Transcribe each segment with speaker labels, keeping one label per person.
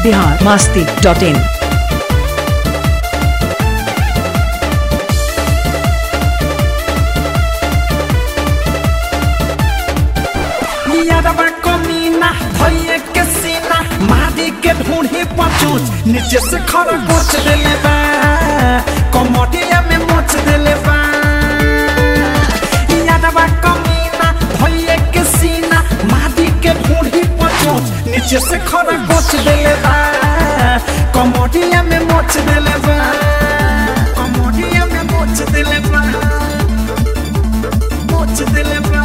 Speaker 1: Bihar Masti dot in
Speaker 2: यादवा कमीना भैये के सीना मारी के ढूंढी पचूच नीचे से खरा गोच देले बा कमटिया में मोच देले बा यादवा कमीना भैये के सीना मारी के ढूंढी पचूच नीचे से खरा गोच देले बा कमटिया में मोच देले बा कमटिया में मोच देले बा मोच देले बा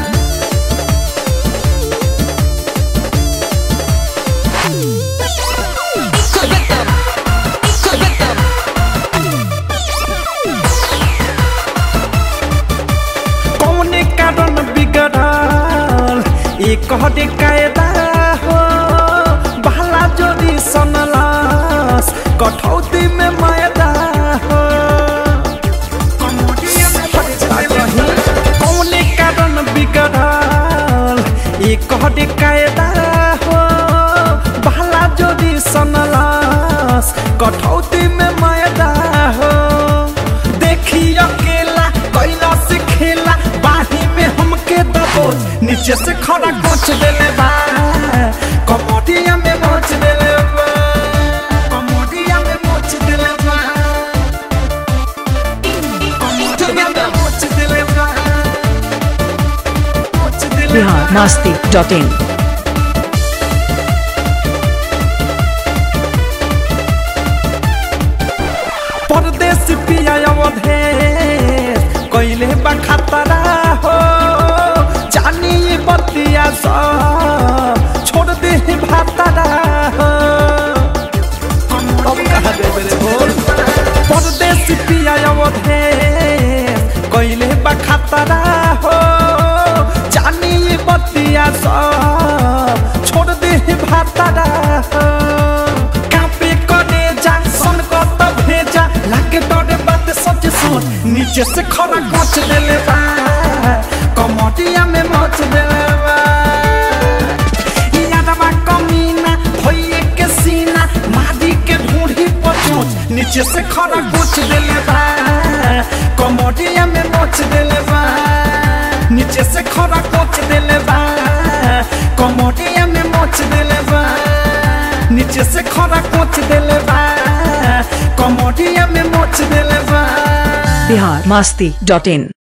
Speaker 2: कौने कारण बिगड़ल ये कहते कायदा हो भला जोरी सनलास कठौती में मैदा हो कौने कारण बिगड़ल ये कहते कायदा हो भला जोरी सनलास कठौती में मैदा हो देखी अकेला कैला से खेला बाही में हमके दबोच नीचे से खड़ा कोच देले बा कमोडिया में मोच देले बा कमोडिया में मोच देले बा कमोडिया में मोच देले बा मोच देले बा
Speaker 1: बिहार मास्ती डॉट इन
Speaker 2: परदेश पिया अवधे कैले बा खतरा हो जानी बतिया सब छोड़ दे भातरा हो अब कहाँ दे मेरे बोल परदेश पिया अवधे कैले बा खतरा हो जानी बतिया सब छोड़ दे भातरा हो कापे करे जा सन कत भेजा लागे डरे बात सच सुन नीचे से खरा कोच देले बा कमटिया में मच देले बा यादवा कमीना भइए के सीना मादी के ढूंढी पचोच नीचे से खरा कोच देले बा कमटिया में मच देले बा नीचे से खरा कोच देले बा कमटिया में मच देले बा नीचे से खरा कोच देले बा कमोडिया में मोच देले बा
Speaker 1: बिहार मास्ती डॉट इन